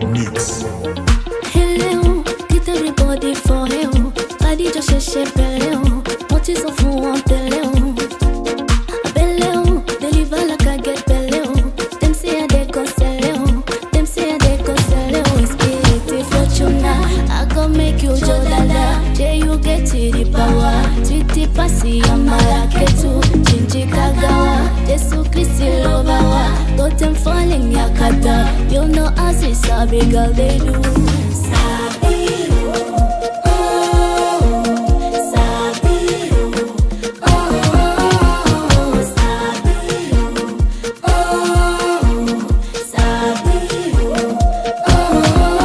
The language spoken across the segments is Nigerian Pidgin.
Mix. Hello, get everybody for hell. Body just ṣe ṣe bẹ̀rẹ̀ o, mo ti sọ fún wọn tẹ́lẹ̀ o. Abẹ́lẹ̀ o, deliver like I get bẹ̀lẹ̀ o. Dem say I dey go sẹ́lẹ̀ o, dem say I dey go sẹ́lẹ̀ o. Espiriti Fortuna, I go make you jo dada. Jay you get the power, titi pasi amara ketu. Jinji kagawa, Jesu Christi lova wa. Totem falling yakata, you know as it's a big girl they do. Sabi oh, sabi oh, oh, sabi oh, sabi oh.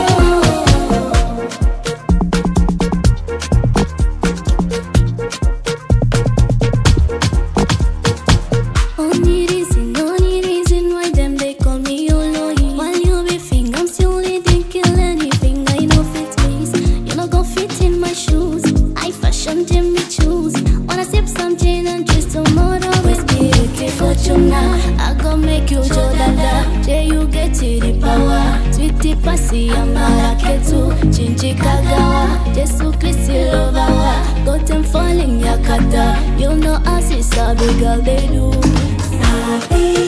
Only reason, only reason why them they call me Oloyi. While you be finger, I'm still didn't kill anything. I know fit means you not gon' fit in my shoes. I fashion Jimmy choose. Wanna sip some gin and twist tomorrow whiskey. Okay, Fortuna, I gon' make you Joe Dada. Jay, you get to the power. Sweetie Passy, I'm Maraketu. Chinchi Kagawa. Jesu Christi Lovawa. Got them falling Yakata. You know as it's a big girl they do. Sabi